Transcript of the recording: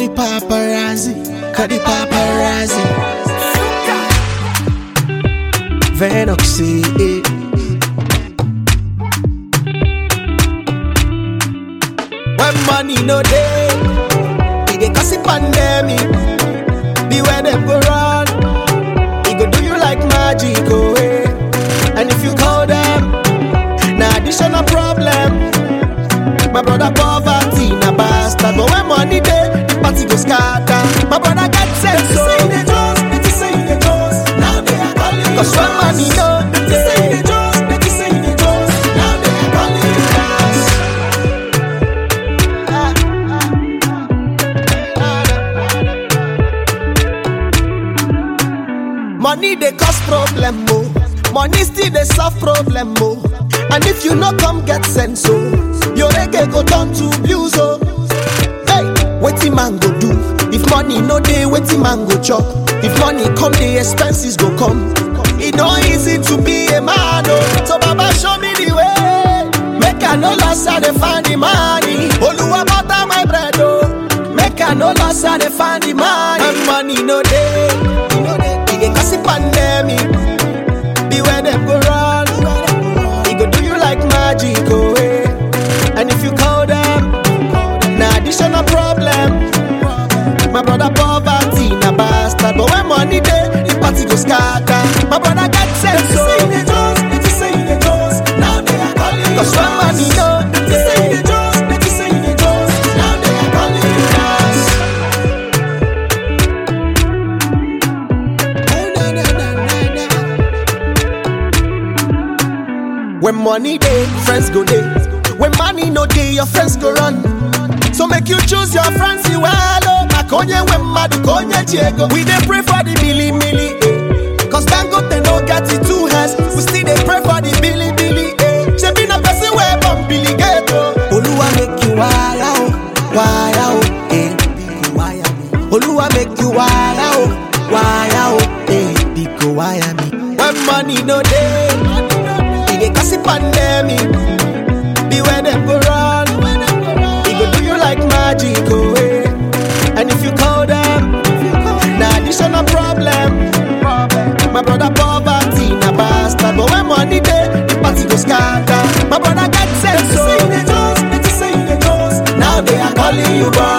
the paparazzi, call the paparazzi. Venoxy, eh. When money no day, it dey cause a pandemic. Beware them go run, it go do you like magic, oh eh. And if you call them, na additional problem. My brother poverty na bastard, but when money dey, the party go scatter. My brother get sense, so say they just, they just say they just. Now they are calling Cause when money no dey, say they just, they just say they just. Now they are calling you dance. Money dey cause problem oh, money still dey solve problem oh. And if you no come get sense oh, your reggae go turn to blues oh. Hey, wetin man go do if money no dey? Wetin man go chop if money come? The expenses go come. E no easy to be a man oh, so Baba show me the way. Make I no loss I dey find the money. Oluwa butter my bread oh. Make I no loss I dey find the money. And money no dey, e no dey. E dey cause a pandemic. Beware them go run. He go do you like magic, oh eh. And if you call them, na additional problem. My brother poverty na bastard, but when money dey, the party go scatter. My brother get sense, so they just, they just say they just. Now they are calling you Cause when money no, they just say they just, they just say they just. Now they are calling you dance. Oh, na, na, na, na, na. When money day, friends go day. When money no day, your friends go run. So make you choose your friends you well. Oh, Makonye when madu konye Diego. We dey pray for the billy milli. Eh. Cause Dangote no get it two hands. We still dey pray for the billy billy. Eh. She be no person where bomb billy get oh. Oluwa make you wire oh, wire oh, eh. Biko wire me. Oluwa make you wire oh, wire oh, eh. Biko wire me. When money no day. E dey cause a pandemic. Beware them go run. He go do you like magic, oh eh. And if you call them, na additional problem. My brother poverty na bastard, but when money dey, the party go scatter. My brother get sense, so they just, they just say they just. Now they are calling you boy.